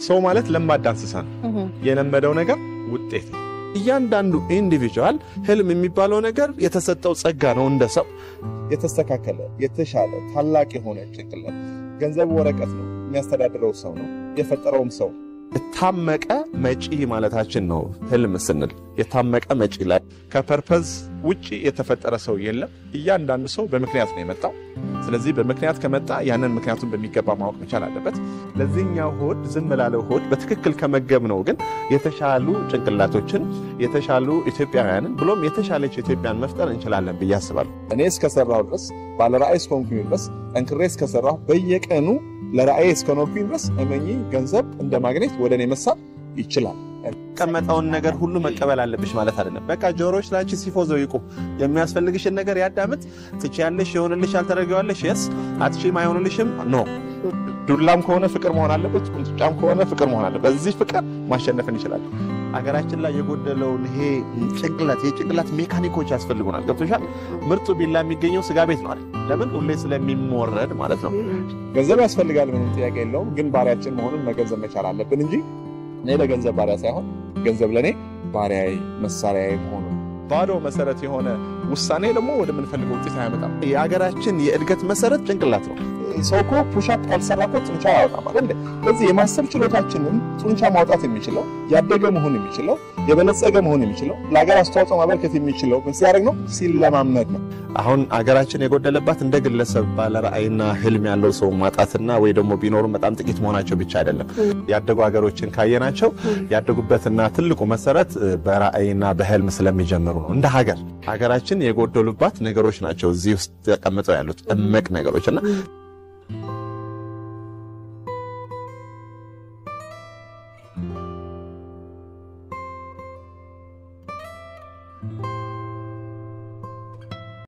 ሰው ማለት ለማዳ እንስሳ ነው። የለመደው ነገር ውጤት ነው። እያንዳንዱ ኢንዲቪጁዋል ህልም የሚባለው ነገር የተሰጠው ጸጋ ነው። እንደ ሰው የተስተካከለ የተሻለ ታላቅ የሆነ ጭንቅላት ገንዘቡ ወረቀት ነው። የሚያስተዳድረው ሰው ነው። የፈጠረውም ሰው የታመቀ መጪ ማለታችን ነው። ህልም ስንል የታመቀ መጪ ላይ ከፐርፐዝ ውጭ የተፈጠረ ሰው የለም። እያንዳንዱ ሰው በምክንያት ነው የመጣው። ስለዚህ በምክንያት ከመጣ ያንን ምክንያቱን በሚገባ ማወቅ መቻል አለበት። ለዚህኛው ሆድ ዝም ላለው ሆድ በትክክል ከመገብ ነው ግን የተሻሉ ጭንቅላቶችን የተሻሉ ኢትዮጵያውያንን ብሎም የተሻለች ኢትዮጵያን መፍጠር እንችላለን ብዬ አስባለሁ። እኔ እስከሰራሁ ድረስ ባለራእይ እስከሆንኩኝ ድረስ ጠንክሬ እስከሰራሁ በየቀኑ ለራእይ እስከኖርኩኝ ድረስ እመኚ ገንዘብ እንደ ማግኘት ወደ እኔ መሳብ ይችላል። ቀመጠውን ነገር ሁሉ መቀበል አለብሽ ማለት አይደለም። በቃ ጆሮች ላንቺ ሲፎዘው ይቁም። የሚያስፈልግሽን ነገር ያዳምጥ። ትችያለሽ፣ የሆንልሽ ያልተደረገዋለሽ፣ የስ አትችይም፣ አይሆንልሽም፣ ኖ ዱላም ከሆነ ፍቅር መሆን አለበት፣ ቁንጥጫም ከሆነ ፍቅር መሆን አለበት። በዚህ ፍቅር ማሸነፍ እንችላለን። አገራችን ላይ የጎደለውን ይሄ ጭንቅላት የጭንቅላት ሜካኒኮች ያስፈልጉናል። ገብቶሻል? ምርጡ ቢላ የሚገኘው ስጋ ቤት ነው አይደል? ለምን ሁሌ ስለሚሞረድ ማለት ነው። ገንዘብ ያስፈልጋል፣ ምንም ጥያቄ የለውም። ግን ባሪያችን መሆኑን መገንዘብ መቻል አለብን እንጂ እኔ ለገንዘብ ባሪያ ሳይሆን ገንዘብ ለእኔ ባሪያዬ መሳሪያዬ መሆኑ ባዶ መሰረት የሆነ ውሳኔ ደግሞ ወደምንፈልገው ውጤት አያመጣም። የሀገራችን የእድገት መሰረት ጭንቅላት ነው። ሰው እኮ ፑሻፕ ካልሰራ እኮ ጡንቻ ያወጣም አይደል? ስለዚህ የማሰብ ችሎታችንን ጡንቻ ማውጣት የሚችለው ያደገ መሆን የሚችለው የበለጸገ መሆን የሚችለው ለሀገር አስተዋጽኦ ማበርከት የሚችለው ምን ሲያደርግ ነው? ሲለማመድ ነው። አሁን አገራችን የጎደለባት እንደ ግለሰብ ባለ ራዕይና ህልም ያለው ሰው ማጣትና ወይ ደግሞ ቢኖሩም በጣም ጥቂት መሆናቸው ብቻ አይደለም። ያደጉ ሀገሮችን ካየናቸው ያደጉበትና ትልቁ መሰረት በራዕይና በህልም ስለሚጀምሩ ነው። እንደ ሀገር ሀገራችን የጎደሉባት ነገሮች ናቸው እዚህ ውስጥ ተቀምጠው ያሉት እምቅ ነገሮች እና